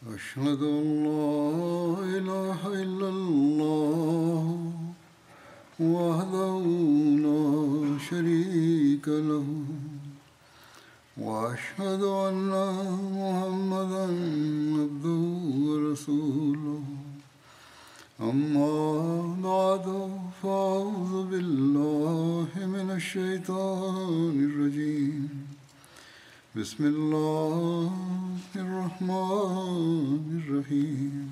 أشهد أن لا إله إلا الله وحده لا شريك له وأشهد أن محمدا عبده ورسوله أما بعد فأعوذ بالله من الشيطان الرجيم بسم الله الرحمن الرحيم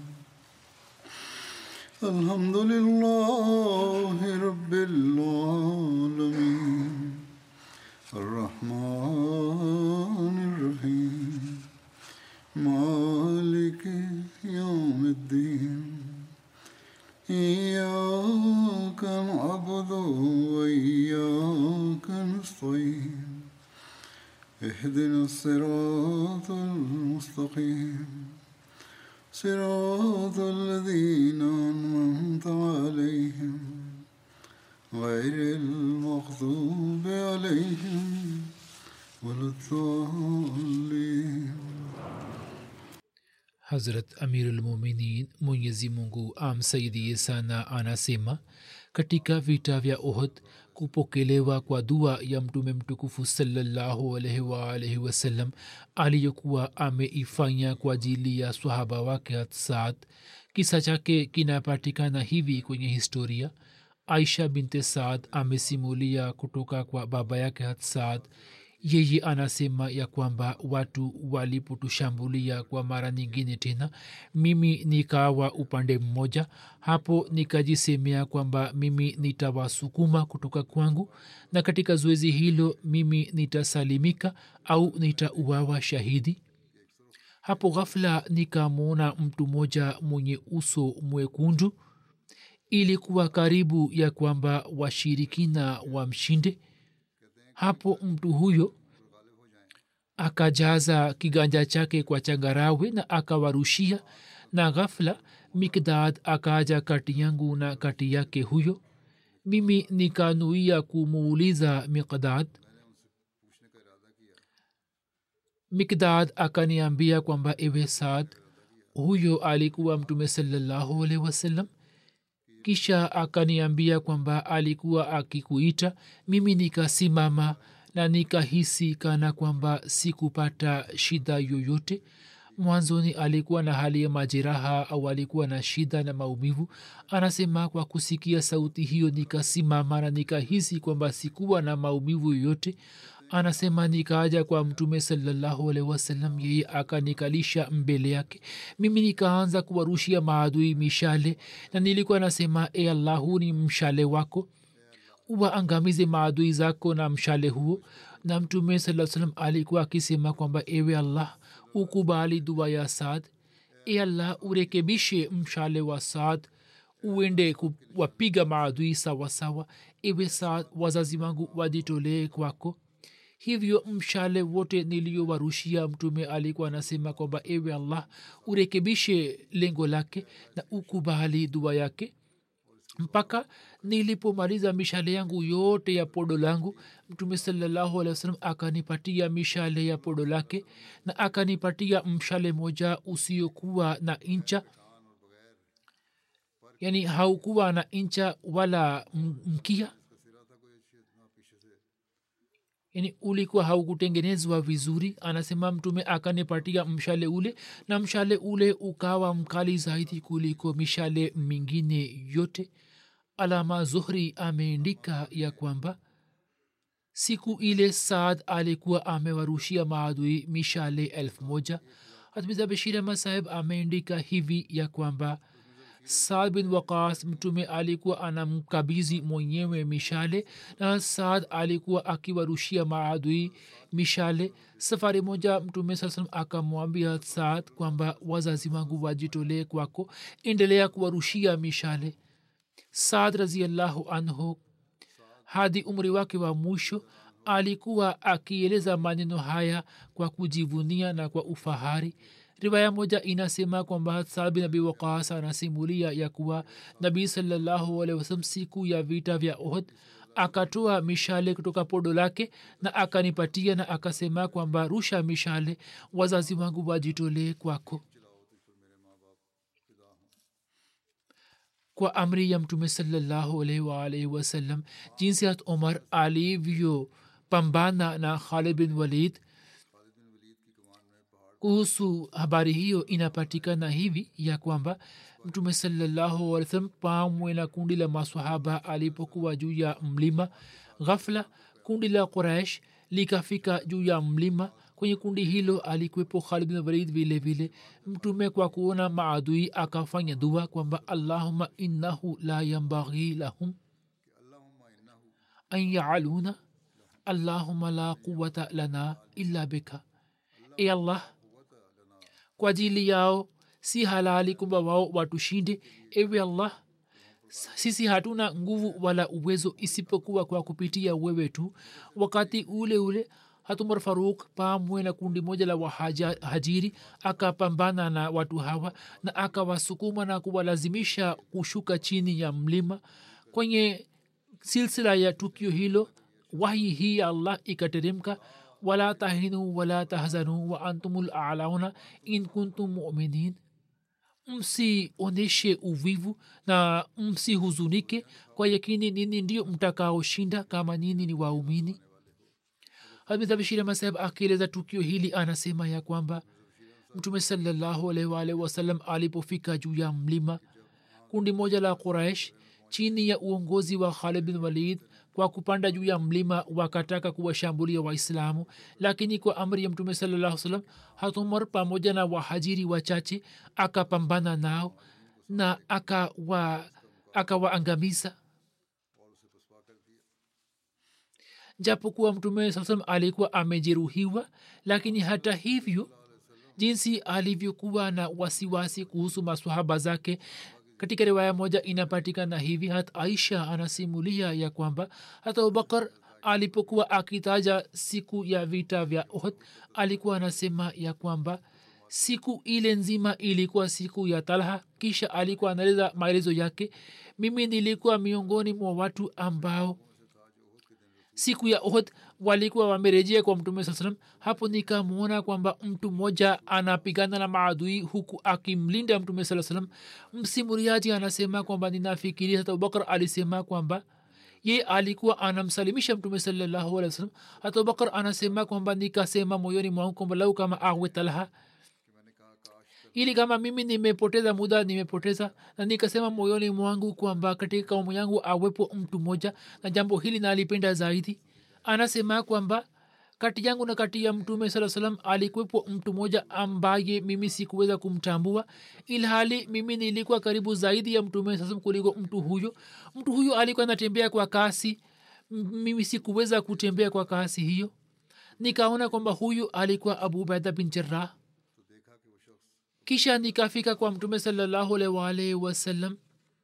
الحمد لله رب العالمين الرحمن الرحيم مالك يوم الدين إياك نعبد وإياك نستعين اهدنا الصراط المستقيم صراط الذين أنعمت عليهم غير المغضوب عليهم ولا الضالين hazrat amirulmuminin mwenyezi mungu amsaidie sana anasema katika vita vya ohd kupokelewa kwa dua ya mtume mtukufu salallahu alaihi waalaihi wasallam aliyokuwa ameifanya kwa ajili ya swahaba wake hatsad kisa chake kinapatikana hivi kwenye historia aisha binte saad amesimulia kutoka kwa baba yake hatsad yeye anasema ya kwamba watu walipotushambulia kwa mara nyingine tena mimi nikawa upande mmoja hapo nikajisemea kwamba mimi nitawasukuma kutoka kwangu na katika zoezi hilo mimi nitasalimika au nitauawa shahidi hapo ghafla nikamwona mtu mmoja mwenye uso mwekundu ilikuwa karibu ya kwamba washirikina wamshinde hapo mtu huyo akajaza kiganja chake kwa changarawe na akawarushia na ghafla mikdad akaja kati yangu na kati yake huyo mimi nikanuia kumuuliza mikdad mikdad akaniambia kwamba ewe saad huyo alikuwa mtume salallahu alehi wasallam kisha akaniambia kwamba alikuwa akikuita mimi nikasimama na nikahisi kana kwamba sikupata shida yoyote mwanzoni alikuwa na hali ya majeraha au alikuwa na shida na maumivu anasema kwa kusikia sauti hiyo nikasimama na nikahisi kwamba sikuwa na maumivu yoyote anasema nikaaja kwa mtume salallahu alehi wasallam yeye akanikalisha mbele yake mimi nikaanza kuwarushia maadui mishale na nilikuwa nasema e allahu ni mshale wako waangamize maadui zako na mshale huo na mtume saa salam alikuwa akisema kwamba ewe allah ukubali dua ya saad e allah urekebishe mshale wa saad uende kuwapiga maadui sawasawa ewe saad wazazi wangu wajitolee kwako hivyo mshale wote niliyowarushia mtume alikuwa anasema kwamba ewe allah urekebishe lengo lake na ukubali dua yake mpaka nilipomaliza mishale yangu yote ya podo langu mtume salallahu alehi wasalam akanipatia mishale ya podo lake na akanipatia mshale moja usiokuwa na incha yani haukuwa na incha wala mkia yani ulikuwa haukutengenezwa vizuri anasema mtume akanipatia mshale ule na mshale ule ukawa mkali zaidi kuliko mishale mingine yote alama zuhri ameandika ya kwamba siku ile saad alikuwa amewarushia maadui mishale elfu moja hatmiza bashir ahmad saheb ameandika hivi ya kwamba saad bin waqas mtume alikuwa anamkabizi mwenyewe mishale na saad alikuwa akiwarushia maadui mishale safari moja mtume saa salam akamwambia saad kwamba wazazi wangu wajitolee kwako endelea kuwarushia mishale saad raziallahu anhu hadi umri wake wa mwisho alikuwa akieleza maneno haya kwa kujivunia na kwa ufahari riwaya moja inasema kwamba saad bin abi waqas anasimulia ya kuwa nabii salallahu alehi wasalam siku ya vita vya ohd akatoa mishale kutoka podo lake na akanipatia na akasema kwamba rusha mishale wazazi wangu wajitolee kwako kwa amri ya mtume salallahu alaihi waalaihi wasallam jinsi hat umar alivyopambana na khalid bin walid kuhusu habari hiyo inapatikana hivi ya kwamba mtume salallahu alih salam pamwe na kundi la masahaba alipokuwa juu ya mlima ghafla kundi la quraish likafika juu ya mlima kwenye kundi hilo alikuwepo khalid bin walid vile vile mtume kwa kuona maadui akafanya dua kwamba allahuma innahu la yambaghi lahum an yaaluna allahuma la quwata lana illa bika e allah kwa ajili yao si halali kwamba wao watushinde ewe allah sisi hatuna nguvu wala uwezo isipokuwa kwa kupitia wewe tu wakati ule ule hatumar faruk pamwe na kundi moja la wahajiri akapambana na watu hawa na akawasukuma na kuwalazimisha kushuka chini ya mlima kwenye silsila ya tukio hilo wahi hii ya allah ikateremka wala tahinu wala tahzanu wa antumul alauna in kuntum muminin msionyeshe uvivu na msihuzunike kwa yakini nini ndio mtakaoshinda kama nini ni waumini hamidhabishiramasaheb akieleza tukio hili anasema ya kwamba mtume salallahu alaihi waalihi wasallam alipofika juu ya mlima kundi moja la quraish chini ya uongozi wa khalid bin walid kwa kupanda juu ya mlima wakataka kuwashambulia waislamu lakini kwa amri ya mtume salallahu salam hatumar pamoja na wahajiri wachache akapambana nao na akawaangamiza aka japokuwa mtume saa salam alikuwa amejeruhiwa lakini hata hivyo jinsi alivyokuwa na wasiwasi kuhusu maswahaba zake katika riwaya moja inapatikana hivi hata aisha anasimulia ya kwamba hata abubakar alipokuwa akitaja siku ya vita vya ohd alikuwa anasema ya kwamba siku ile nzima ilikuwa siku ya talha kisha alikuwa anaeleza maelezo yake mimi nilikuwa miongoni mwa watu ambao siku ya ohd walikuwa wamerejea kwa mtume saa salam hapo nikamwona kwamba mtu mmoja anapigana na maadui huku akimlinda mtume saa salam msimuriaji anasema kwamba ninafikiria hata abubakar alisema kwamba ye alikuwa anamsalimisha mtume salallahu alih wa sallam hata abubakar anasema kwamba nikasema moyoni mwangu kwamba lau kama awe talha ili kama mimi nimepoteza muda nimepoteza na nikasema moyoni mwangu kwamba katika kaumu yangu awepo mtu mmoja na jambo hili nalipenda zaidi anasema kwamba kati yangu na kati ya mtume saa salam alikuwepo mtu mmoja ambaye mimi sikuweza kumtambua ilhali mimi nilikuwa karibu zaidi ya mtume saa salam kuliko mtu huyo mtu huyo alikuwa anatembea kwa kasi mimi sikuweza kutembea kwa kasi hiyo nikaona kwamba huyu alikuwa abu ubaida bin jarrah kisha nikafika kwa mtume salallahu alaihi waalihi wasallam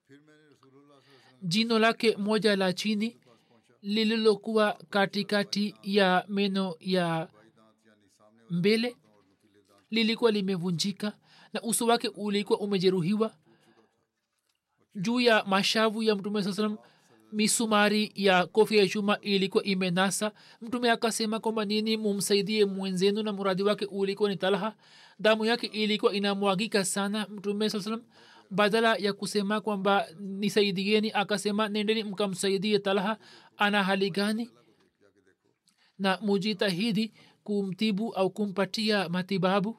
jino lake moja la chini lililokuwa katikati ya meno ya mbele lilikuwa limevunjika na uso wake ulikuwa umejeruhiwa juu ya mashavu ya mtume saa salam misumari ya kofi ya chuma ilikuwa imenasa mtume akasema kwamba nini mumsaidie mwenzenu na muradi wake ulikuwa ni talha damu yake ilikuwa inamwagika sana mtume saa salam badala ya kusema kwamba nisaidieni akasema nendeni mkamsaidie talha ana hali gani na mujitahidi kumtibu au kumpatia matibabu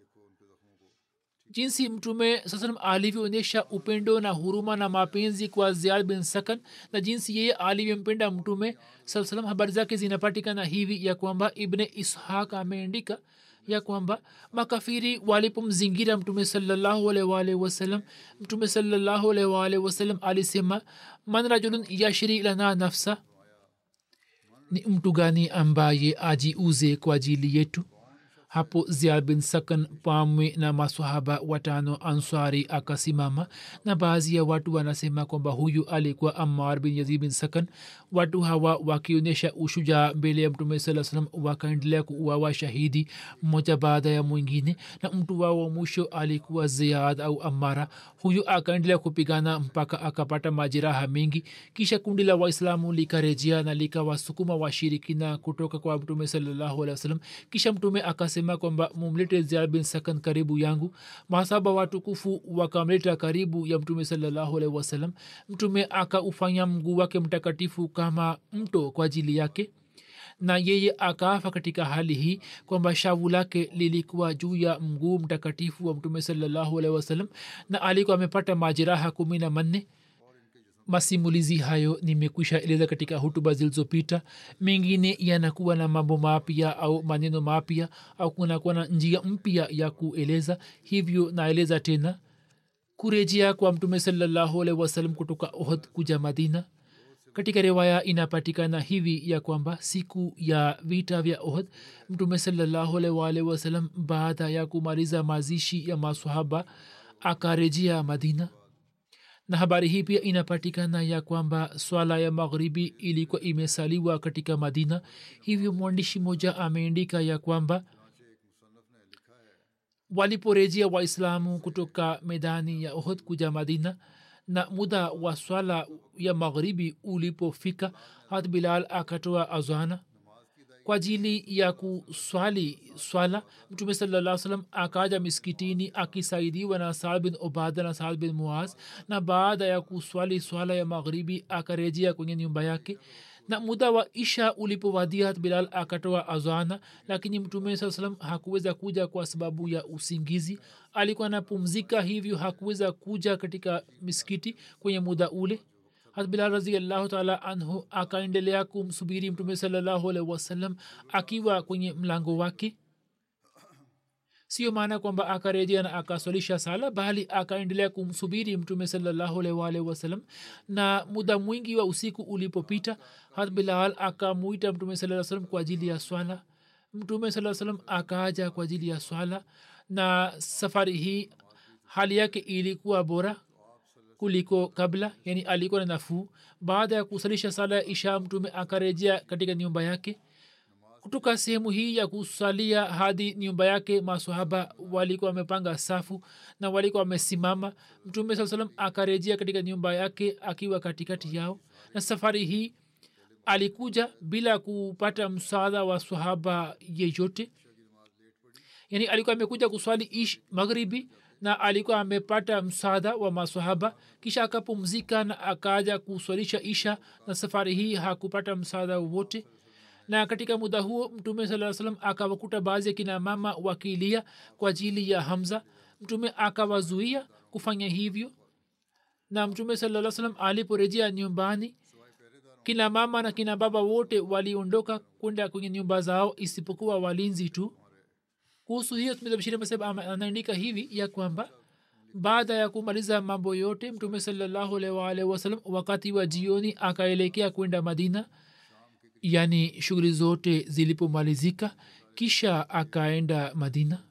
jinsi mtume sasalam alivyoonyesha upendo na huruma na mapenzi kwa ziad bin sakan na jinsi yeye alivyompenda mtume saa salam habari zake zinapatikana hivi ya kwamba ibne ishaq ameandika ya kwamba makafiri walipomzingira mtume salallahu alaihi wasallam mtume salallahu alaihi wasallam alisema man rajulun yashri lana nafsa ni mtu gani ambaye ajiuze kwa ajili yetu hapo ziad bin sakan pamwe na masahaba watano answari akasimama na baadhi ya watu wanasema kwamba huyu alikuwa ammar bin yazid bin sakan watu hawa wakionyesha ushujaa mbele ya mtume saa salam wakaendelea kuuawa shahidi mmoja baada ya mwingine na mtu wao wa mwisho alikuwa ziad au amara huyu akaendelea kupigana mpaka akapata majeraha mengi kisha kundi la waislamu likarejea na likawasukuma washirikina kutoka kwa mtume salallahu alih wa sallam kisha mtume akasema akasema kwamba mumlete ziad bin sakan karibu yangu masaba watukufu wakamleta karibu ya mtume salallahu alaihi wasallam mtume akaufanya mguu wake mtakatifu kama mto kwa ajili yake na yeye akaafa katika hali hii kwamba shavu lake lilikuwa juu ya mguu mtakatifu wa mtume salallahu alaihi wasallam na alikuwa amepata majeraha kumi na manne masimulizi hayo nimekwisha eleza katika hutuba zilizopita mengine yanakuwa na mambo mapya au maneno mapya au kunakuwa na njia mpya ya kueleza hivyo naeleza tena kurejea kwa mtume salallahu alaihi wasallam kutoka ohd kuja madina katika riwaya inapatikana hivi ya kwamba siku ya vita vya ohd mtume salallahu alaihi wasallam baada ya kumaliza mazishi ya masahaba akarejea madina na habari hii pia inapatikana ya kwamba swala ya maghribi ilikuwa imesaliwa katika madina hivyo mwandishi moja ameandika ya kwamba waliporejea waislamu kutoka medani ya ohd kuja madina na muda wa swala ya maghribi ulipofika hat bilal akatoa azana kwa ajili ya kuswali swala mtume salaa salam akaja miskitini akisaidiwa na saad bin obada na saad bin muaz na baada ya kuswali swala ya maghribi akarejea kwenye nyumba yake na muda wa isha ulipowadia bilal akatoa azana lakini mtume saa salam hakuweza kuja kwa sababu ya usingizi alikuwa anapumzika hivyo hakuweza kuja katika miskiti kwenye muda ule hat bilal raziallahu taala anhu akaendelea kumsubiri mtume salallahu alaihi wasallam akiwa kwenye mlango wake sio maana kwamba akarejea na akaswalisha sala bali akaendelea kumsubiri mtume salallahu alaihi wasallam na muda mwingi wa usiku ulipopita hat bilal akamuita mtume saa salam kwa ajili ya swala mtume saa salam akaaja kwa ajili ya swala na safari hii hali yake ilikuwa bora kuliko kabla yani alikuwa na nafuu baada ya kusalisha sala ya isha mtume akarejea katika nyumba yake kutoka sehemu hii ya kusalia hadi nyumba yake masahaba walikuwa wamepanga safu na walikuwa wamesimama mtume saa salam akarejea katika nyumba yake akiwa katikati yao na safari hii alikuja bila kupata msaada wa sahaba yeyote yani alikuwa amekuja kuswali ish maghribi na alikuwa amepata msaada wa masahaba kisha akapumzika na akaja kuswalisha isha na safari hii hakupata msaada wowote na katika muda huo mtume saa salam akawakuta baadhi ya kina mama wakilia kwa ajili ya hamza mtume akawazuia kufanya hivyo na mtume saa salam aliporejea nyumbani kina mama na kina baba wote waliondoka kwenda kwenye nyumba zao isipokuwa walinzi tu kuhusu hiyo tumebashiri maseb anaandika hivi ya kwamba baada ya kumaliza mambo yote mtume salallahu alwalh wasalam wakati wa jioni akaelekea kwenda madina yani shughuli zote zilipomalizika kisha akaenda madina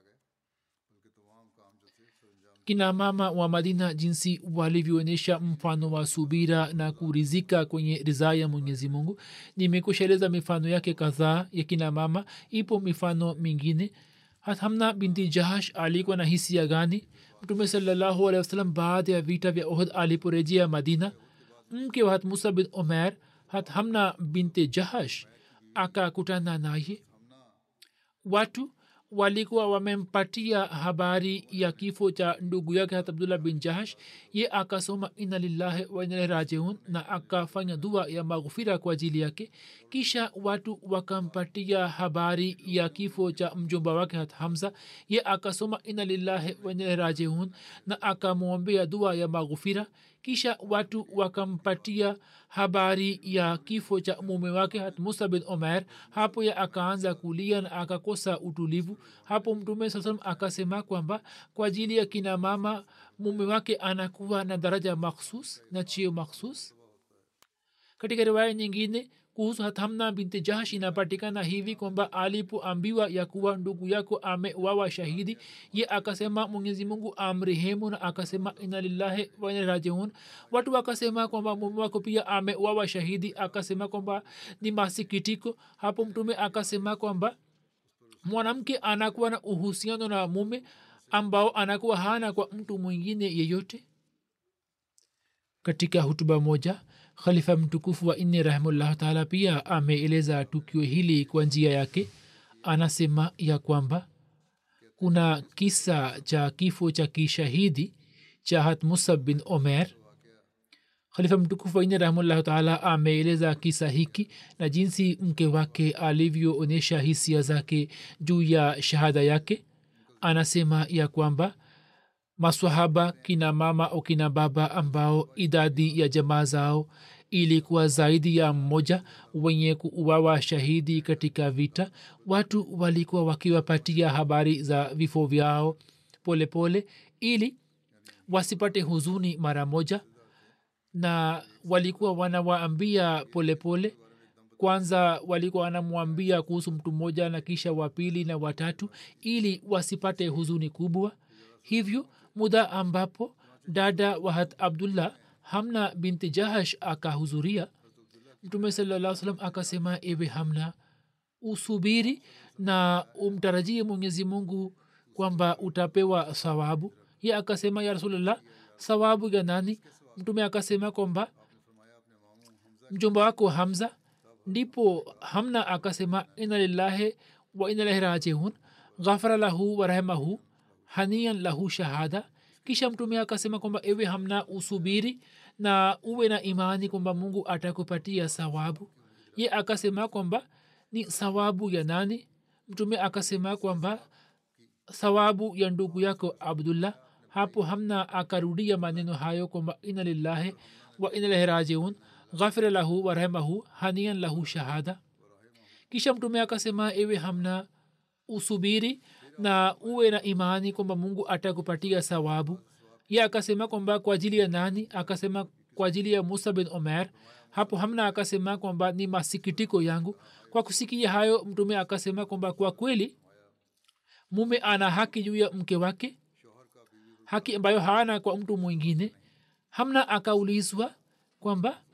kina mama wa madina jinsi walivyoonyesha mfano wa subira na kurizika kwenye ridhaa ya mwenyezi mungu nimekushaeleza mifano yake kadhaa ya kina mama ipo mifano mingine hamna binti jahash alikuwa na hisia gani mtume salallahu alehi wasalam baada ya vita vya ohd aliporejea madina mke wa hat musa bin omer hat hamna binte jahash akakutana naye watu walikuwa wamempatia habari ya kifo cha ndugu yake hat abdullah bin jahash ye akasoma ina lillahi wainalahi rajiun na akafanya dua ya maghufira kwa ajili yake kisha watu wakampatia habari ya kifo cha mjomba wake hat hamza ye akasoma ina lillahi wainalahi rajiun na akamwombea dua ya maghufira kisha watu wakampatia habari ya kifo cha mume wake hat musa bin omer hapo ya akaanza kulia na akakosa utulivu hapo mtume saa salam akasema kwamba kwa ajili ya kina mama mume wake anakuwa na daraja makhsus na chio makhsus katika riwaya nyingine kuhusu hathamna binti jahsh inapatikana hivi kwamba alipoambiwa ya kuwa ndugu yako amewawa shahidi ye akasema mwenyezi mungu amrehemu na akasema ina lillahi wainarajiun watu wakasema kwamba mume wako pia amewawa shahidi akasema kwamba ni masikitiko hapo mtume akasema kwamba mwanamke anakuwa na uhusiano na mume ambao anakuwa hana kwa mtu mwingine yeyote katika hutuba moja khalifa mtukufu wa nne rahimullahu taala pia ameeleza tukio hili kwa njia yake anasema ya kwamba kuna kisa cha kifo cha kishahidi cha hat musab bin omer khalifa mtukufu waine rahmullahu taala ameeleza kisa hiki na jinsi mke wake alivyoonyesha hisia zake juu ya shahada yake anasema ya kwamba maswahaba kina mama au kina baba ambao idadi ya jamaa zao ilikuwa zaidi ya mmoja wenye kuuawa shahidi katika vita watu walikuwa wakiwapatia habari za vifo vyao polepole pole, ili wasipate huzuni mara moja na walikuwa wanawaambia polepole kwanza walikuwa wanamwambia kuhusu mtu mmoja na kisha wa pili na watatu ili wasipate huzuni kubwa hivyo muda ambapo dada wahat abdullah hamna binti jahash akahudhuria mtume salaa salam akasema ewe hamna usubiri na umtarajie mwenyezi mungu kwamba utapewa sawabu ye akasema ya rasulllah sawabu ya nani mtume akasema kwamba mjomba wako hamza ndipo hamna akasema ina lillahi wa ina lahi rajiun ghafara lahu warahmahu hanian lahu shahada kisha mtume akasema kwamba ewe hamna usubiri na uwe na imani kwamba mungu atakupatia sawabu ye akasema kwamba ni sawabu ya nani mtume akasema kwamba sawabu ya ndugu yako abdullah hapo hamna akarudia maneno hayo kwamba ina lillahi wa ina lahi rajiun ghafira lahu warahmahu hanian lahu shahada kisha mtume akasema ewe hamna usubiri na uwe na imani kwamba mungu atakupatia sawabu ye akasema kwamba kwa ajili ya nani akasema kwa ajili ya musa bin omer hapo hamna akasema kwamba ni masikitiko yangu kwa kusikia hayo mtume akasema kwamba kwa kweli mume ana haki juu ya mke wake haki ambayo hana kwa mtu mwingine hamna akaulizwa kwamba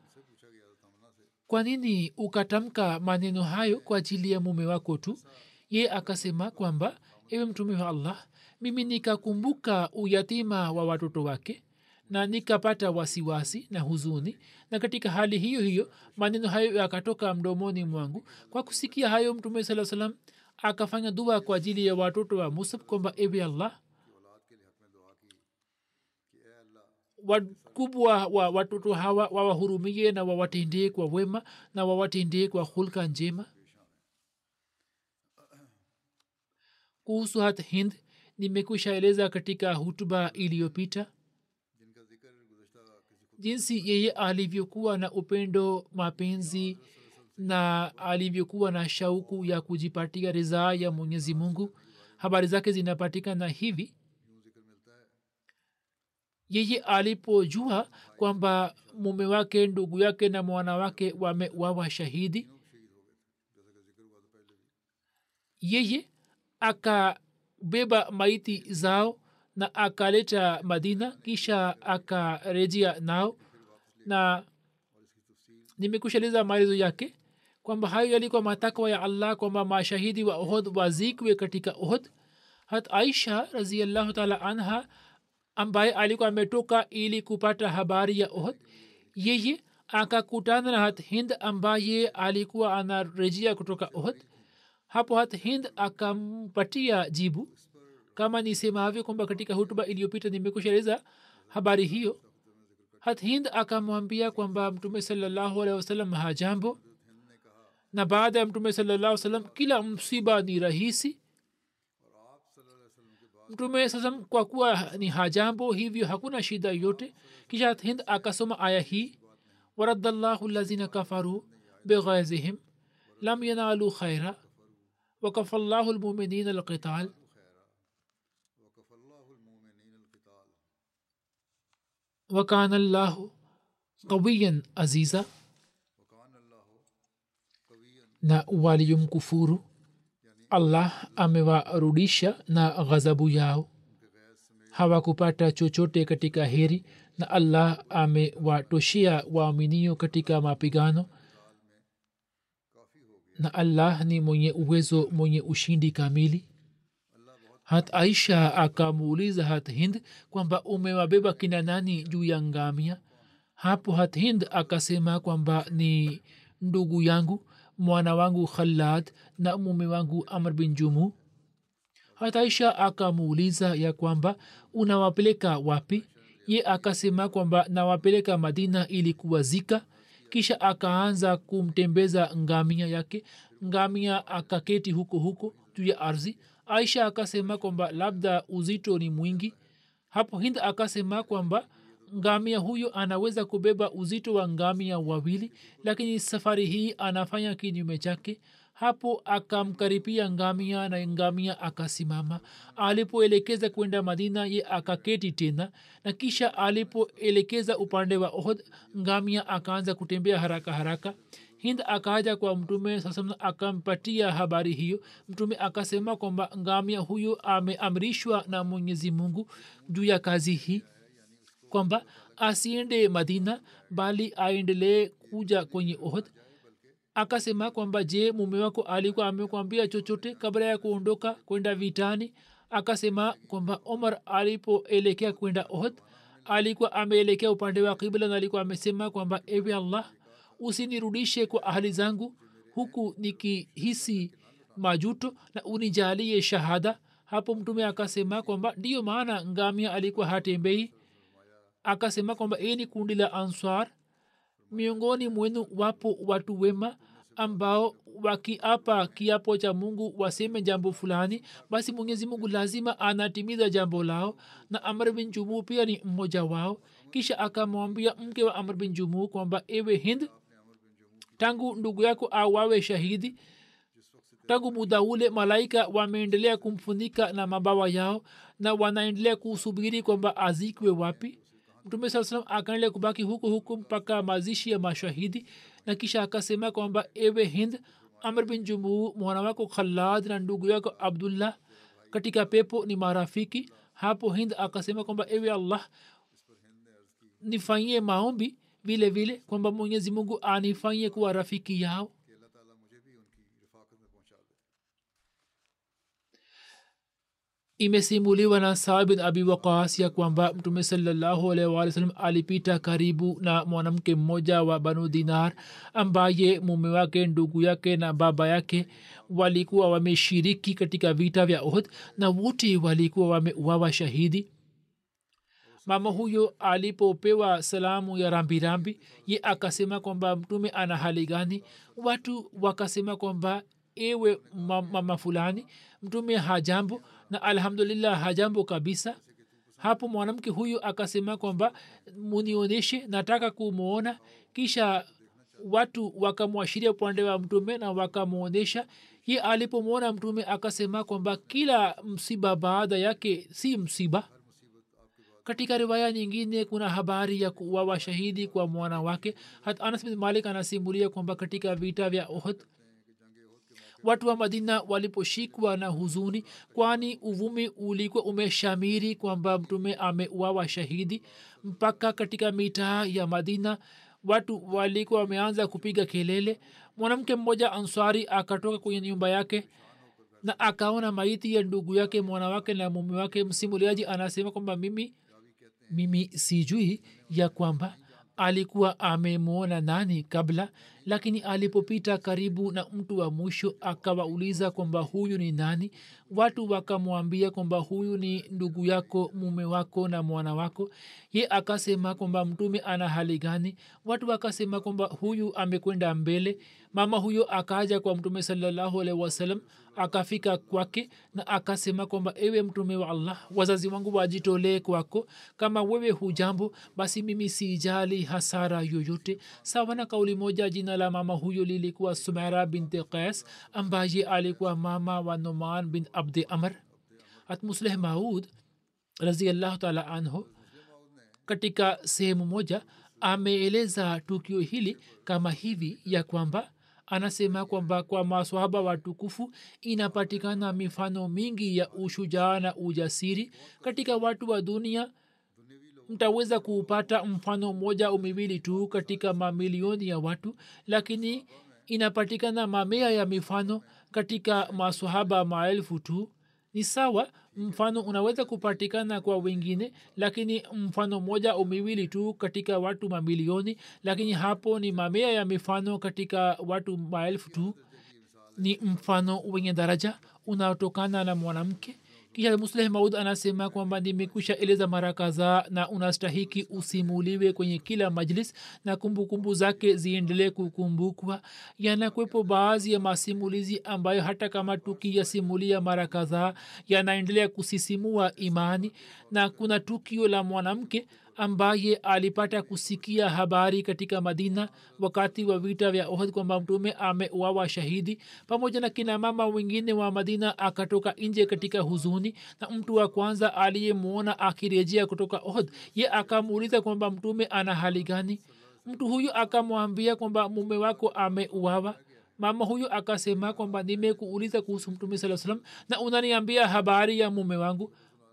kwa nini ukatamka maneno hayo kwa ajili ya mume wako tu ye akasema kwamba ewe mtume wa allah mimi nikakumbuka uyatima wa watoto wake na nikapata wasiwasi na huzuni na katika hali hiyo hiyo maneno hayo yakatoka mdomoni mwangu kwa kusikia hayo mtume saa salam akafanya dua kwa ajili ya watoto wa musab kwamba ewe allah wakubwa wa watoto hawa wawahurumie na wawatendee kwa wema na wawatendee kwa hulka njema kuhusu hat hind nimekwisha eleza katika hutuba iliyopita jinsi yeye alivyokuwa na upendo mapenzi na alivyokuwa na shauku ya kujipatia ridhaa ya mwenyezi mungu habari zake zinapatikana hivi yeye alipojua kwamba mume wake ndugu yake na mwana wake wamewawa shahidi yeye akabeba maiti zao na akaleta madina kisha akarejea nao na nimekushaleza maelezo yake kwamba hayo yalikuwa matakwa ya allah kwamba mashahidi wa ohod wazikwe katika ohod hat aisha raziallahu taala anha ambaye alikuwa ametoka ili kupata habari ya ohod yeye akakutana na hat hind ambaye alikuwa anarejea kutoka ohod hapo hat hind akampatia jibu kama nisemavyo kwamba katika hutuba iliyopita nimekushaeleza habari hiyo hat hind akamwambia kwamba mtume salallahu alehi wasallam hajambo na baada ya mtume salallahu salam kila msiba ni rahisi mtume sasa kwa kuwa ni hajambo hivyo hakuna shida yote kisha hind akasoma aya hii waradallahu lazina kafaru bighaizihim lam yanalu khaira وكفى الله المؤمنين القتال وكان الله قويا عزيزا na waliyomkufuru allah amewarudisha na ghadhabu yao hawakupata chochote katika heri na allah amewatoshea waaminio katika mapigano na allah ni mwenye uwezo mwenye ushindi kamili hat aisha akamuuliza hat hind kwamba umewabeba kina nani juu ya ngamia hapo hat hind akasema kwamba ni ndugu yangu mwana wangu khalad na mume wangu amr bin jumu hataisha akamuuliza ya kwamba unawapeleka wapi ye akasema kwamba nawapeleka madina ili kuwazika kisha akaanza kumtembeza ngamia yake ngamia akaketi huko huko juu ya ardhi aisha akasema kwamba labda uzito ni mwingi hapo hind akasema kwamba ngamia huyo anaweza kubeba uzito wa ngamia wawili lakini safari hii anafanya kinyume chake hapo akamkaripia ngamia na ngamia akasimama alipoelekeza kwenda madina ye akaketi tena na kisha alipoelekeza upande wa ohd ngamia akaanza kutembea haraka haraka hind akaja kwa mtume sasa akampatia habari hiyo mtume akasema kwamba ngamia huyo ameamrishwa na mwenyezi mungu juu ya kazi hii kwamba asiende madina bali aendelee kuja kwenye ohd akasema kwamba je mume wako alikuwa amekwambia chochote kabla ya kuondoka kwenda vitani akasema kwamba omar alipoelekea kwenda ohd alikuwa ameelekea upande wa kibla na alikuwa amesema kwamba ewe allah usinirudishe kwa ahali zangu huku nikihisi majuto na unijalie shahada hapo mtume akasema kwamba ndiyo maana ngamia alikuwa hatembei akasema kwamba hii ni kundi la answar miongoni mwenu wapo watu wema ambao wakiapa kiapo cha mungu waseme jambo fulani basi mwenyezi mungu lazima anatimiza jambo lao na amr bin jumuu pia ni mmoja wao kisha akamwambia mke wa amr bin jumuu kwamba ewe hind tangu ndugu yako awawe shahidi tangu muda ule malaika wameendelea kumfunika na mabawa yao na wanaendelea kusubiri kwamba azikwe wapi mtume saa salam akaendelea kubaki huku huku mpaka mazishi ya mashahidi na kisha akasema kwamba ewe hind amr bin jumuu mwana wako khalad na ndugu yako abdullah katika pepo ni marafiki hapo hind akasema kwamba ewe allah nifanyie maombi vile vile kwamba mwenyezi mungu anifanyie kuwa rafiki yao imesimuliwa na saa bin abi waqas ya kwamba mtume salallahu alaihi wa sallam alipita karibu na mwanamke mmoja wa banu dinar ambaye mume wake ndugu yake na baba yake walikuwa wameshiriki katika vita vya ohd na wote walikuwa wameuawa shahidi mama huyo alipopewa salamu ya rambirambi ye akasema kwamba mtume ana hali gani watu wakasema kwamba ewe mama fulani mtume hajambo na alhamdulillah hajambo kabisa hapo mwanamke huyu akasema kwamba munionyeshe nataka kumwona kisha watu wakamwashiria upande wa mtume na wakamwonyesha ye alipomwona mtume akasema kwamba kila msiba baada yake si msiba katika riwaya nyingine kuna habari ya kuwawa shahidi kwa mwana wake hat anas bin malik anasimulia kwamba katika vita vya ohd watu wa madina waliposhikwa na huzuni kwani uvumi ulikuwa umeshamiri kwamba mtume ameuawa shahidi mpaka katika mitaa ya madina watu walikuwa wameanza kupiga kelele mwanamke mmoja answari akatoka kwenye nyumba yake na akaona maiti ya ndugu yake mwana wake na mume wake msimuliaji anasema kwamba mimi mimi sijui ya kwamba alikuwa amemwona nani kabla lakini alipopita karibu na mtu wa mwisho akawauliza kwamba huyu ni nani watu wakamwambia kwamba huyu ni ndugu yako mume wako na mwana wako ye akasema kwamba mtume ana hali gani watu wakasema kwamba huyu amekwenda mbele mama huyo akaja kwa mtume salallahu alaihi wasallam akafika kwake na akasema kwamba ewe mtume wa allah wazazi wangu wajitolee kwako kama wewe hujambo basi mimi sijali hasara yoyote sawa na kauli moja jina la mama huyo lilikuwa sumera binti qais ambaye alikuwa mama wa numan bin abdi amr hatmusleh maud raziallahu taala anhu katika sehemu moja ameeleza tukio hili kama hivi ya kwamba anasema kwamba kwa maswahaba watukufu inapatikana mifano mingi ya ushujaa na ujasiri katika watu wa dunia mtaweza kuupata mfano mmoja au miwili tu katika mamilioni ya watu lakini inapatikana mamea ya mifano katika maswahaba maelfu tu ni sawa mfano unaweza kupatikana kwa wengine lakini mfano moja au miwili tu katika watu mamilioni lakini hapo ni mamea ya mifano katika watu maelfu tu ni mfano wenye daraja unaotokana na mwanamke kisha musleh maud anasema kwamba nimekwisha eleza mara kadhaa na unastahiki usimuliwe kwenye kila majlis na kumbukumbu kumbu zake ziendelee kukumbukwa yanakwepo baadhi ya masimulizi ambayo hata kama tukiyasimulia mara kadhaa yanaendelea kusisimua imani na kuna tukio la mwanamke ambaye alipata kusikia habari katika madina wakati wa vita vya ohd kwamba mtume ameuawa shahidi pamoja na kina mama wengine wa madina akatoka nje katika huzuni na mtu wa kwanza aliyemwona akirejea kutoka ohd ye akamuuliza kwamba mtume ana hali gani mtu huyu akamwambia kwamba mume wako ameuawa mama huyu akasema kwamba nimekuuliza kuhusu mtume saa salam na unaniambia habari ya mume wangu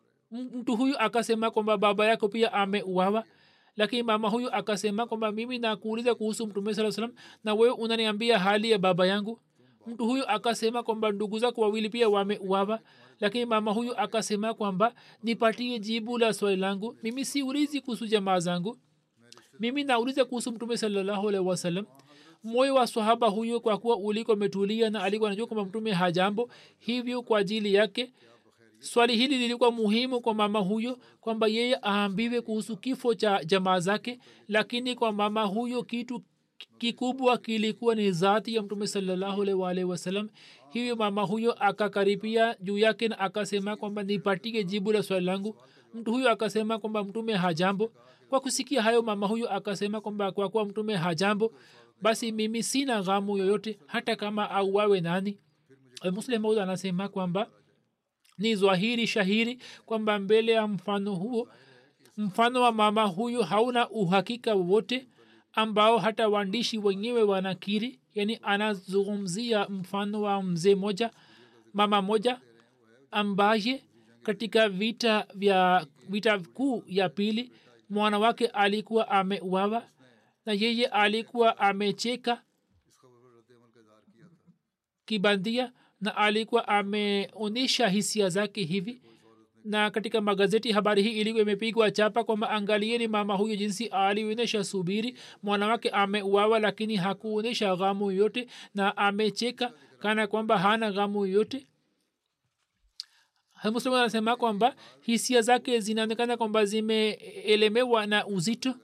mtu huyu akasema kwamba baba yako pia ameuawa lakini mama huyu akasema kwamba mimi nakuuliza kuhusu mtume saa salam na wewe unaniambia hali ya baba yangu mtu huyu akasema kwamba ndugu zako wawili pia wameuawa lakini mama huyu akasema kwamba nipatie jibu la swali langu mimi siulizi kuhusu jamaa zangu mimi nauliza kuhusu mtume salallahu alaihi wasallam moyo wa sahaba huyo kwa kuwa ulikuwa umetulia na alikuwa anajua kwamba mtume hajambo hivyo kwa ajili yake swali hili lilikuwa muhimu kwa mama huyo kwamba yeye aambiwe kuhusu kifo cha jamaa zake lakini kwa mama huyo kitu kikubwa kilikuwa ni zati ya mtume salllahualwalhi wasalam hivyo mama huyo akakaribia juu yake na akasema kwamba nipatie jibu la swali langu mtu huyo akasema kwamba mtume hajambo kwa kusikia hayo mama huyo akasema kwamba kwa kuwa mtume hajambo basi mimi sina ghamu yoyote hata kama auawe nani muslim maud anasema kwamba ni zwahiri shahiri kwamba mbele ya mfano huo mfano wa mama huyo hauna uhakika wowote ambao hata waandishi wenyewe wanakiri yani anazungumzia mfano wa mzee moja mama moja ambaye katika vita vya vita kuu ya pili mwana wake alikuwa ameuawa na yeye alikuwa amecheka kibandia na alikuwa ameonyesha hisia zake hivi na katika magazeti habari hii ilikuwa imepigwa chapa kwamba angalieni mama huyo jinsi alionyesha subiri mwanawake ameuawa lakini hakuonyesha ghamu yoyote na amecheka kana kwamba hana ghamu yoyote muslim anasema kwamba hisia zake zinaonekana kwamba zimeelemewa na uzito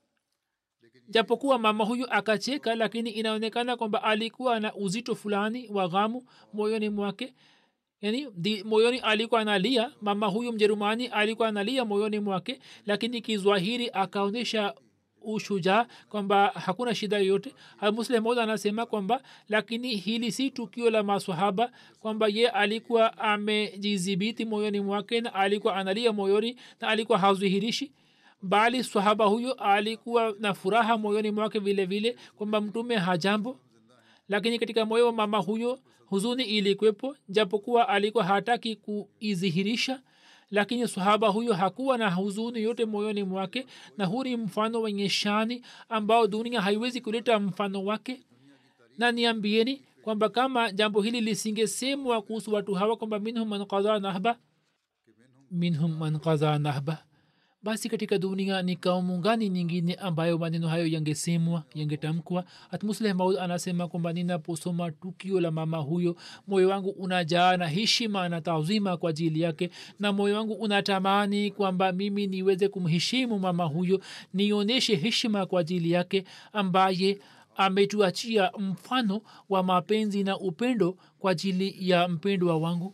japokuwa mama huyu akacheka lakini inaonekana kwamba alikuwa na uzito fulani wa ghamu moyoni mwake yani di, moyoni alikuwa analia mama huyu mjerumani alikuwa analia moyoni mwake lakini kizwahiri akaonyesha ushujaa kwamba hakuna shida yoyote muslim moja anasema kwamba lakini hili si tukio la maswahaba kwamba ye alikuwa amejidhibiti moyoni mwake na alikuwa analia moyoni na alikuwa hazihirishi bali swahaba huyo alikuwa na furaha moyoni mwake vile vile kwamba mtume hajambo lakini katika moyo wa mama huyo huzuni ilikwepo japokuwa alikuwa hataki kuidhihirisha lakini sahaba huyo hakuwa na huzuni yote moyoni mwake na huu ni mfano wenye shani ambao dunia haiwezi kuleta mfano wake na niambieni kwamba kama jambo hili lisingesemwa kuhusu watu hawa kwamba minhum man qadha nahba minhum man qadha nahba basi katika dunia ni kaumu gani nyingine ambayo maneno hayo yangesemwa yangetamkwa hatmusleh maud anasema kwamba ninaposoma tukio la mama huyo moyo wangu unajaa na heshima na taadhima kwa ajili yake na moyo wangu unatamani kwamba mimi niweze kumheshimu mama huyo nionyeshe heshima kwa ajili yake ambaye ametuachia mfano wa mapenzi na upendo kwa ajili ya mpendwa wangu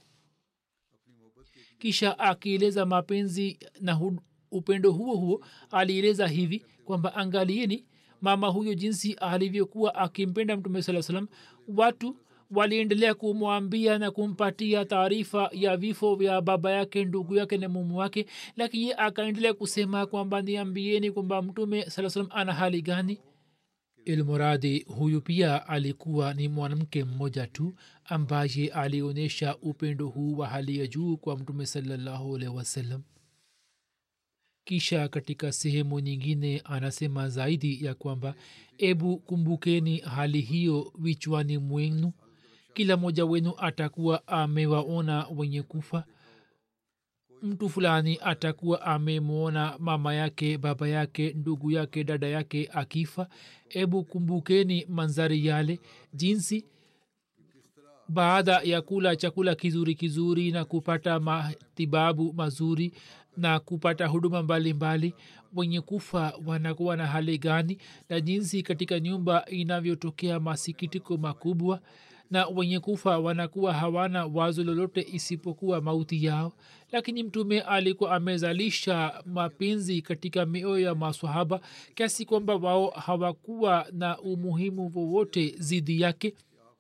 kisha akieleza mapenzi na hud- upendo huo huo alieleza hivi kwamba angalieni mama huyo jinsi alivyokuwa akimpenda mtume saa salam watu waliendelea kumwambia na kumpatia taarifa ya vifo vya baba yake ndugu yake na mumu wake lakini ye akaendelea kusema kwamba niambieni kwamba mtume saa salam ana hali gani ilmuradi huyu pia alikuwa ni mwanamke mmoja tu ambaye alionyesha upendo huu wa hali ya juu kwa mtume salallahu alaihi wasallam kisha katika sehemu nyingine anasema zaidi ya kwamba ebu kumbukeni hali hiyo vichwani mwenu kila mmoja wenu atakuwa amewaona wenye kufa mtu fulani atakuwa amemwona mama yake baba yake ndugu yake dada yake akifa ebu kumbukeni manzari yale jinsi baada ya kula chakula kizuri kizuri na kupata matibabu mazuri na kupata huduma mbalimbali wenye kufa wanakuwa na hali gani na jinsi katika nyumba inavyotokea masikitiko makubwa na wenye kufa wanakuwa hawana wazo lolote isipokuwa mauti yao lakini mtume alikuwa amezalisha mapenzi katika mioyo ya maswahaba kiasi kwamba wao hawakuwa na umuhimu wowote zidi yake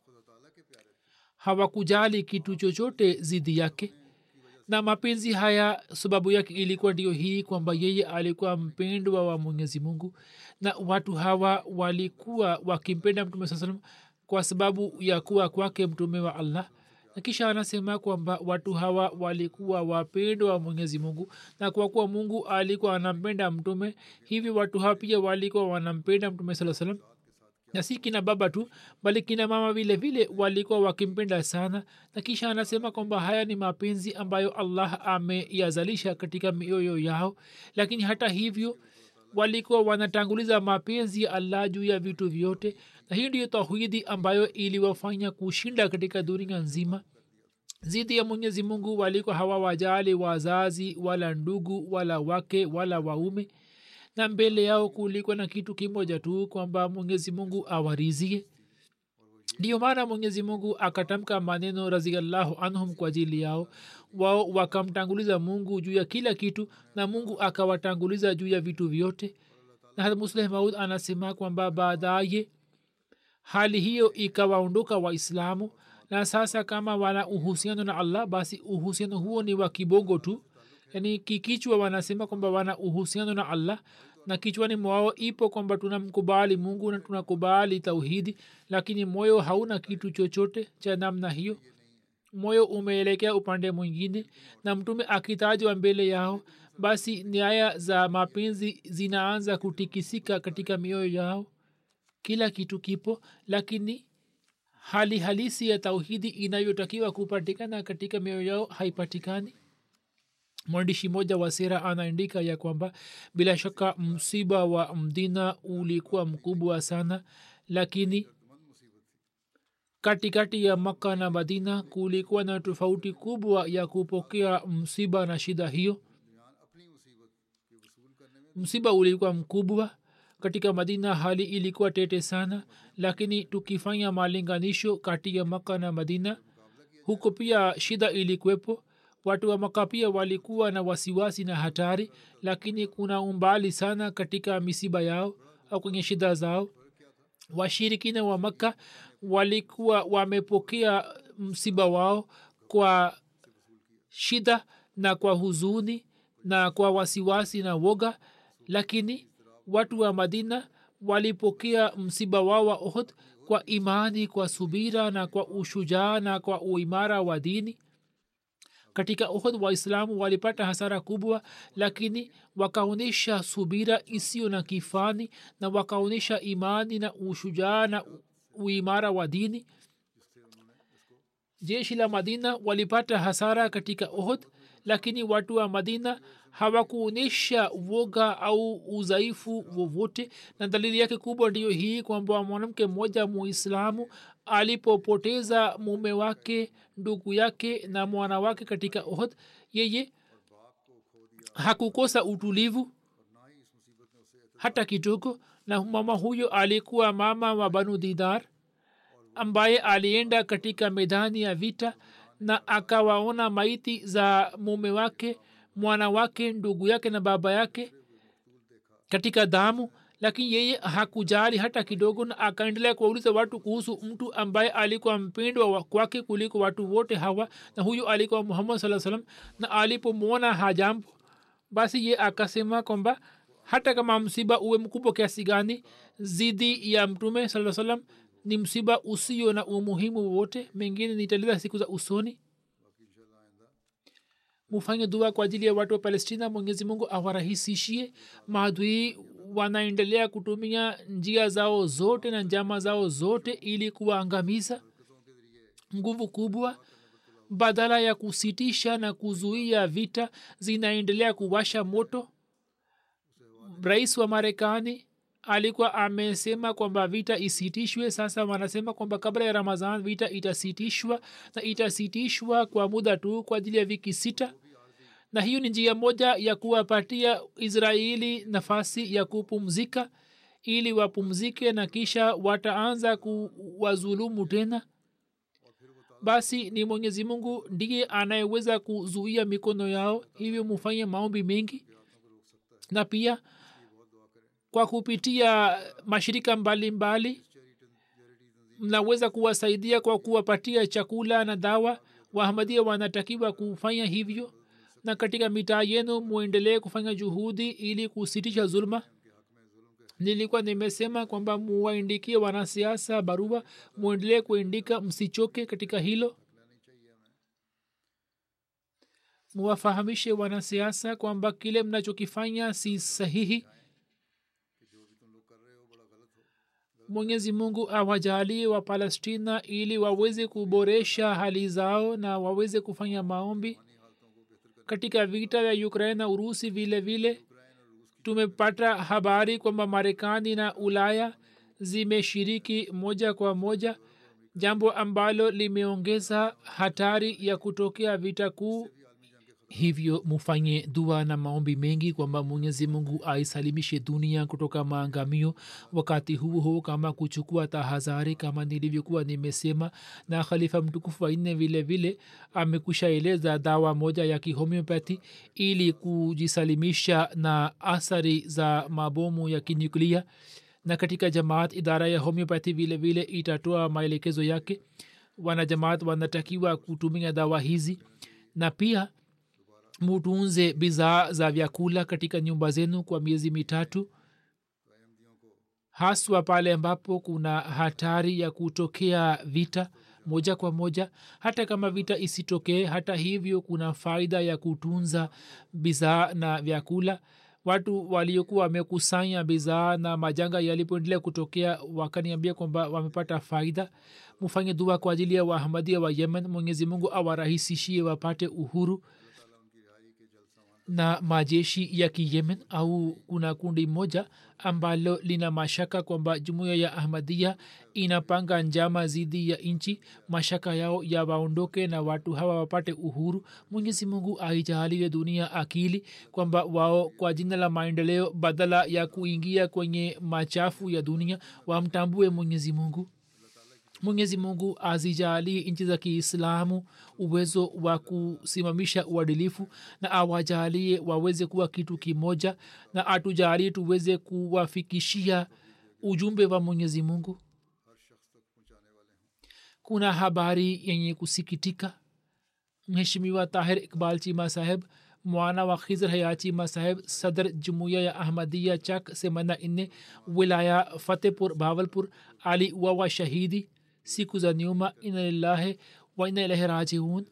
hawakujali kitu chochote zidi yake na mapenzi haya sababu yake ilikuwa ndio hii kwamba yeye alikuwa mpendwa wa mwenyezi mungu na watu hawa walikuwa wakimpenda mtume saa salam kwa sababu ya kuwa kwake mtume wa allah na kisha anasema kwamba watu hawa walikuwa wapendwa wa mwenyezi mungu na kwa kuwa mungu alikuwa anampenda mtume hivi watu hawa pia walikuwa wanampenda mtume saa salam na si kina baba tu bali kina mama vile vile walikuwa wakimpenda sana na kisha anasema kwamba haya ni mapenzi ambayo allah ameyazalisha katika mioyo yao lakini hata hivyo walikuwa wanatanguliza mapenzi ya allah juu ya vitu vyote na hii ndiyo tauhidi ambayo iliwafanya kushinda katika dunia nzima zidi ya mwenyezi mungu walikuwa hawawajali wazazi wala ndugu wala wake wala waume na mbele yao kulikuwa na kitu kimoja tu kwamba mwenyezi mungu awarizie ndiyo maana mwenyezi mungu akatamka maneno raziallahu anhum kwa ajili yao wao wakamtanguliza mungu juu ya kila kitu na mungu akawatanguliza juu ya vitu vyote na hata musleh maud anasema kwamba baadaye hali hiyo ikawaondoka waislamu na sasa kama wana uhusiano na allah basi uhusiano huo ni wa kibongo tu yani kikichwa wanasema kwamba wana uhusiano na allah na kichwani mwao ipo kwamba tunamkubali mungu na tunakubali tauhidi lakini moyo hauna kitu chochote cha namna hiyo moyo umeelekea upande mwingine na mtume akitajwa mbele yao basi nyaya za mapenzi zinaanza kutikisika katika mioyo yao kila kitu kipo lakini hali halisi ya tauhidi inayotakiwa kupatikana katika mioyo yao haipatikani mwandishi mmoja wa sera anaandika ya kwamba bila shaka msiba wa mdina ulikuwa mkubwa sana lakini katikati ya makka na madina kulikuwa na tofauti kubwa ya kupokea msiba na shida hiyo msiba ulikuwa mkubwa katika madina hali ilikuwa tete sana lakini tukifanya malinganisho kati ya maka na madina huko pia shida ilikuwepo watu wa maka pia walikuwa na wasiwasi na hatari lakini kuna umbali sana katika misiba yao au kwenye shida zao washirikina wa makka walikuwa wamepokea msiba wao kwa shida na kwa huzuni na kwa wasiwasi na woga lakini watu wa madina walipokea msiba wao wa ohd kwa imani kwa subira na kwa ushujaa na kwa uimara wa dini katika ohd waislamu walipata hasara kubwa lakini wakaonyesha subira isiyo na kifani na wakaonyesha imani na ushujaa na uimara wa dini jeshi la madina walipata hasara katika ohd lakini watu wa madina hawakuonyesha woga au udhaifu wowote na dalili yake kubwa ndiyo hii kwamba mwanamke mmoja muislamu alipopoteza mume wake ndugu yake na mwana wake katika ohd yeye hakukosa utulivu hata kidogo na mama huyo alikuwa mama wa banu didar ambaye alienda katika medani ya vita na akawaona maiti za mume wake mwana wake ndugu yake na baba yake katika damu lakini yeye hakujali hata kidogo na akaendelea kuwauliza watu kuhusu mtu ambaye alikuwa mpendwa kwake kuliko watu wote hawa na huyu alikuwa muhammad saa salam na alipomwona hajambo basi ye akasema kwamba hata kama msiba uwe mkubwa kiasi gani zidi ya mtume saa salam ni msiba usio na umuhimu wowote mengine nitaleza siku za usoni mufanye dua kwa ajili ya watu wa palestina mwenyezi mungu awarahisishie maadui wanaendelea kutumia njia zao zote na njama zao zote ili kuwaangamiza nguvu kubwa badala ya kusitisha na kuzuia vita zinaendelea kuwasha moto rais wa marekani alikuwa amesema kwamba vita isitishwe sasa wanasema kwamba kabla ya ramadhan vita itasitishwa na itasitishwa kwa muda tu kwa ajili ya wiki sita na hiyo ni njia moja ya kuwapatia israeli nafasi ya kupumzika ili wapumzike na kisha wataanza kuwazulumu tena basi ni mwenyezi mungu ndiye anayeweza kuzuia mikono yao hivyo mufanye maombi mengi na pia kwa kupitia mashirika mbalimbali mnaweza kuwasaidia kwa kuwapatia chakula na dawa wahamadia wanatakiwa kufanya hivyo na katika mitaa yenu mwendelee kufanya juhudi ili kusitisha zuluma nilikuwa nimesema kwamba muwaindikie wanasiasa barua mwendelee kuindika msichoke katika hilo muwafahamishe wanasiasa kwamba kile mnachokifanya si sahihi mwenyezi mungu awajalie wa palestina ili waweze kuboresha hali zao na waweze kufanya maombi katika vita vya ukraine na urusi vile vile tumepata habari kwamba marekani na ulaya zimeshiriki moja kwa moja jambo ambalo limeongeza hatari ya kutokea vita kuu hivyo mufanye dua na maombi mengi kwamba mwenyezi mungu aisalimishe dunia kutoka maangamio wakati huu huu kama kuchukua tahadhari kama nilivyokuwa nimesema na khalifa mtukufu wanne vile vile amekwisha eleza dawa moja ya kihomeopathy ili kujisalimisha na athari za mabomu ya kinyuklia na katika jamaat idara ya homeopathy vile vile itatoa maelekezo yake wanajamaat wanatakiwa kutumia dawa hizi na pia mutunze bidhaa za vyakula katika nyumba zenu kwa miezi mitatu haswa pale ambapo kuna hatari ya kutokea vita moja kwa moja hata kama vita isitokee hata hivyo kuna faida ya kutunza bidhaa na vyakula watu waliokuwa wamekusanya bidhaa na majanga yalipoendelea kutokea wakaniambia kwamba wamepata faida mufanye dua kwa ajili ya wahamadia wa yemen mwenyezi mungu awarahisishie wapate uhuru na majeshi ya kiyemen au kuna kundi moja ambalo lina mashaka kwamba jumuiya ya ahmadia inapanga njama zidi ya nchi mashaka yao ya waondoke na watu hawa wapate uhuru mwenyezi mungu aijaaliwe dunia akili kwamba wao kwa jina la maendeleo badala ya kuingia kwenye machafu ya dunia wamtambue mwenyezi mungu mwenyezi mungu azijalie nchi za kiislamu uwezo wa kusimamisha uadilifu na awajalie waweze kuwa kitu kimoja na atujalie tuweze kuwafikishia ujumbe wa mwenyezi mungu kuna habari yenye kusikitika mheshimiwa tahir iqbal chima saheb mwana wa khizr hayachima saheb sadr jumuiya ya ahmadia chak semana inne wilaya fatehpur bawalpur ali wawa shahidi siku za nyuma inalillahi wa ina ilahi rajiun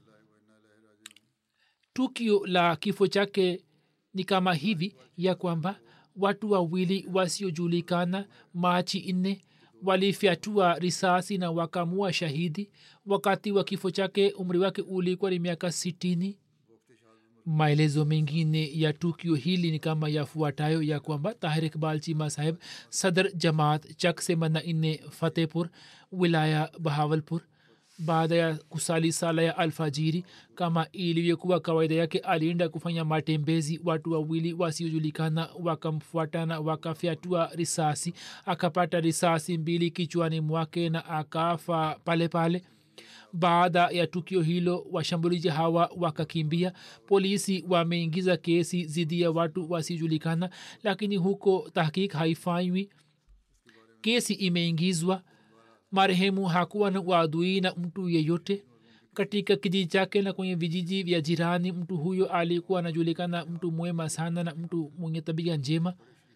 tukio la kifo chake ni kama hivi ya kwamba watu wawili wasiojulikana machi nne walifyatua risasi na wakamua shahidi wakati wa kifo chake umri wake ulikuwa ni miaka sitini maelezo mengine ya tukio hili ni kama yafuatayo ya kwamba tahir iqbal chima saheb sadr jamaat chak semana inne fatehpur wilaya bahawalpur baada ya kusali sala ya alfajiri kama ilivyokuwa kawaida yake alienda kufanya matembezi watu wawili wasiojulikana wakamfuatana wakafyatua risasi akapata risasi mbili kichwani mwake na akafa pale pale baada ya tukio hilo washambulizi hawa wakakimbia polisi wameingiza kesi dhidi ya watu wasijulikana lakini huko tahkik haifanywi kesi imeingizwa marehemu hakuwa na uadui na mtu yeyote katika kijiji chake na kwenye vijiji vya jirani mtu huyo alikuwa anajulikana mtu mwema sana na mtu mwenye tabia njema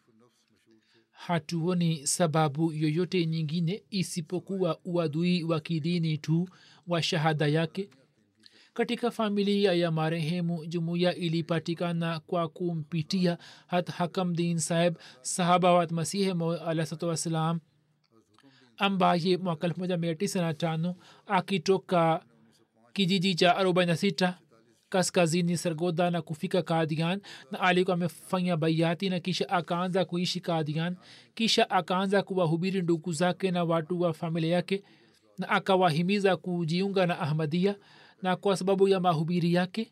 hatuoni sababu yoyote nyingine isipokuwa uadui wa kidini tu wa shahada yake katika familia ya marehemu jumuiya ilipatikana kwa kumpitia hat hakamdin saheb sahaba wat masihi alahsatu wassalam ambaye mwaka elfu moja mia tisa na tano akitoka kijiji cha 46 kaskazini sargoda na kufika kadian na alikuwa amefanya baiati na kisha akaanza kuishi kadian kisha akaanza kuwahubiri ndugu zake na watu wa familia yake na akawahimiza kujiunga na ahmadia na kwa sababu ya mahubiri yake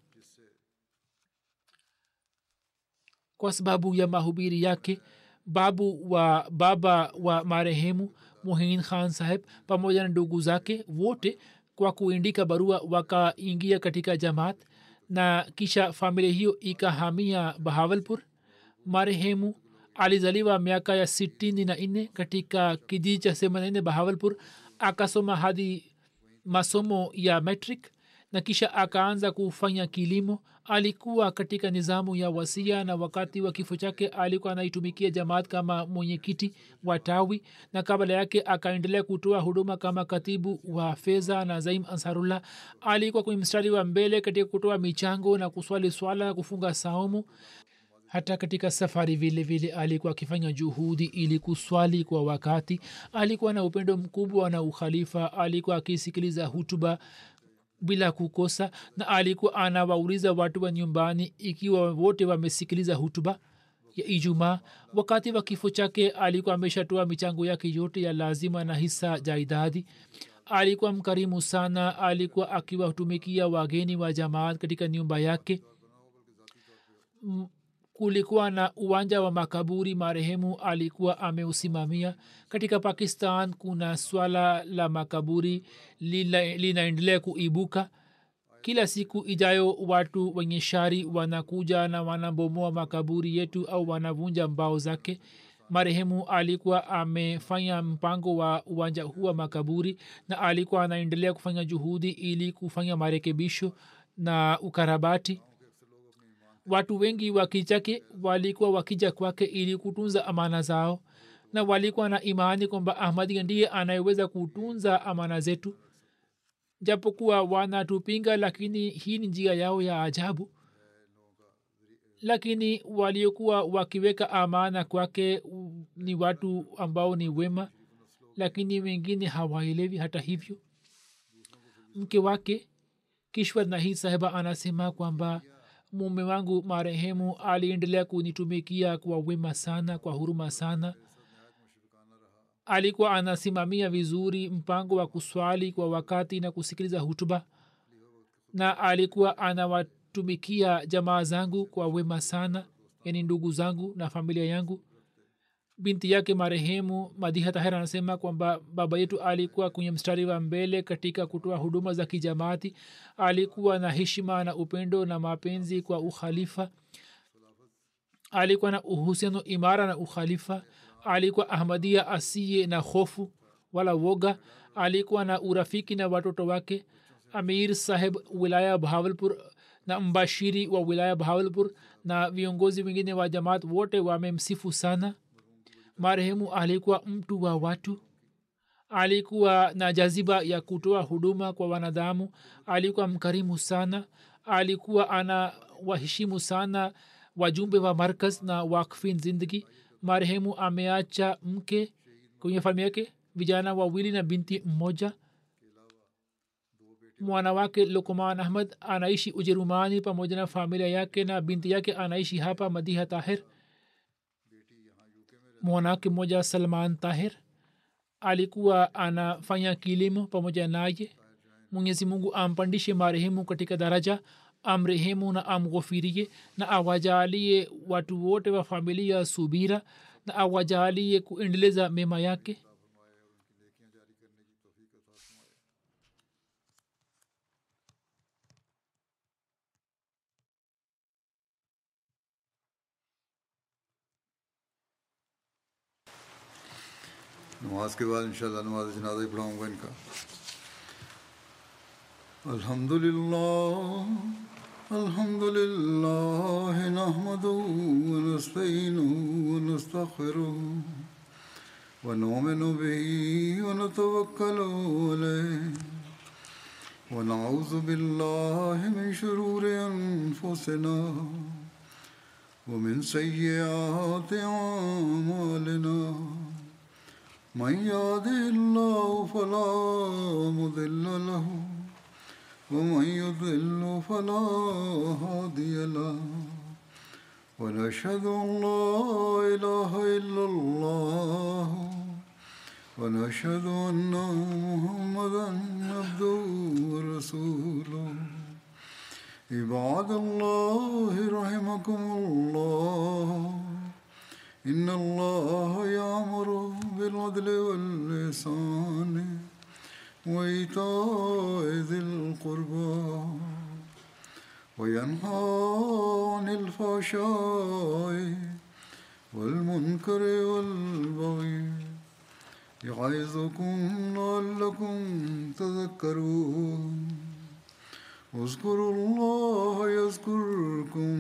kwa sababu ya mahubiri yake babu wa baba wa marehemu muhin khan saheb pamoja na ndugu zake wote kwa kuindika barua wakaingia katika jamaat na kisha familia hiyo ikahamia bahawalpur marehemu alizaliwa miaka ya sitini na nne katika kijiji cha semanene bahawalpur akasoma hadi masomo ya metric na kisha akaanza kufanya kilimo alikuwa katika nizamu ya wasia na wakati wa kifo chake alikuwa anaitumikia jamaat kama mwenyekiti wa tawi na kabla yake akaendelea kutoa huduma kama katibu wa fedha na zaim ansarullah alikuwa kwenye mstari wa mbele katika kutoa michango na kuswali swala na kufunga saumu hata katika safari vile vile alikuwa akifanya juhudi ili kuswali kwa wakati alikuwa na upendo mkubwa na ukhalifa alikuwa akisikiliza hutuba bila kukosa na alikuwa anawauliza watu wa nyumbani ikiwa wote wamesikiliza hutuba ya ijumaa wakati wa kifo chake alikuwa ameshatoa michango yake yote ya lazima na hisa jaidadi alikuwa mkarimu sana alikuwa akiwatumikia wageni wa jamaat katika nyumba yake M- kulikuwa na uwanja wa makaburi marehemu alikuwa ameusimamia katika pakistan kuna swala la makaburi lila- linaendelea kuibuka kila siku ijayo watu wenye shari wanakuja na wanabomoa makaburi yetu au wanavunja mbao zake marehemu alikuwa amefanya mpango wa uwanja huu wa makaburi na alikuwa anaendelea kufanya juhudi ili kufanya marekebisho na ukarabati watu wengi wa kichake walikuwa wakija kwake ili kutunza amana zao na walikuwa na imani kwamba ahmadia ndiye anayeweza kutunza amana zetu japokuwa wanatupinga lakini hii ni njia yao ya ajabu lakini waliokuwa wakiweka amana kwake u- ni watu ambao ni wema lakini wengine hawaelewi hata hivyo mke wake kishwar nahi sahiba anasema kwamba mume wangu marehemu aliendelea kunitumikia kwa wema sana kwa huruma sana alikuwa anasimamia vizuri mpango wa kuswali kwa wakati na kusikiliza hutuba na alikuwa anawatumikia jamaa zangu kwa wema sana yani ndugu zangu na familia yangu binti yake marehemu madiha tahir anasema kwamba baba yetu alikuwa kwenye mstari wa mbele katika kutoa huduma za kijamaati alikuwa na heshima na upendo na mapenzi kwa ukhalifa alikuwa na uhusiano imara na ukhalifa alikuwa ahmadia asiye na hofu wala woga alikuwa na urafiki na watoto wake amir saheb wilaya bahawalpur na mbashiri wa wilaya bahawalpur na viongozi wengine wa jamaat wote wamemsifu sana marehemu alikuwa mtu wa watu alikuwa na jaziba ya kutoa huduma kwa wanadamu alikuwa mkarimu sana alikuwa ana waheshimu sana wajumbe wa markaz na wakfin zindagi marehemu ameacha mke kwenye familia yake vijana wawili na binti mmoja mwana wake lukman ahmad anaishi ujerumani pamoja na familia yake na binti yake anaishi hapa madiha tahir mwanawake mmoja salman tahir alikuwa anafanya kilimo pamoja naye mwenyezi mungu ampandishe marehemu katika daraja amrehemu na amghofirie na awajalie watu wote wa familia subira na awajalie kuendeleza mema yake नमाज के बाद इंशाल्लाह नमाज जनाजा ही पढ़ाऊँगा इनका अल्हम्दुलिल्लाह अल्हम्दुलिल्लाह नहमदुहु व नस्तईनुहु व नस्तगफिरुहु व नउमिनु बिही व नतवक्कलु अलैहि व नऊज़ु बिल्लाहि मिन शुरूरि अनफुसिना ومن سيئات أعمالنا من يهده الله فلا مضل له ومن يضل فلا هادي له ونشهد أن لا إله إلا الله ونشهد أن محمدا عبده ورسوله عباد الله رحمكم الله إن الله يأمر بالعدل واللسان وإيتاء ذي القربى وينهى عن الفحشاء والمنكر والبغي يعظكم لعلكم تذكرون اذكروا الله يذكركم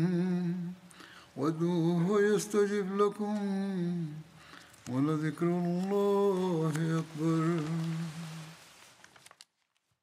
وادعوه يستجب لكم ولذكر الله أكبر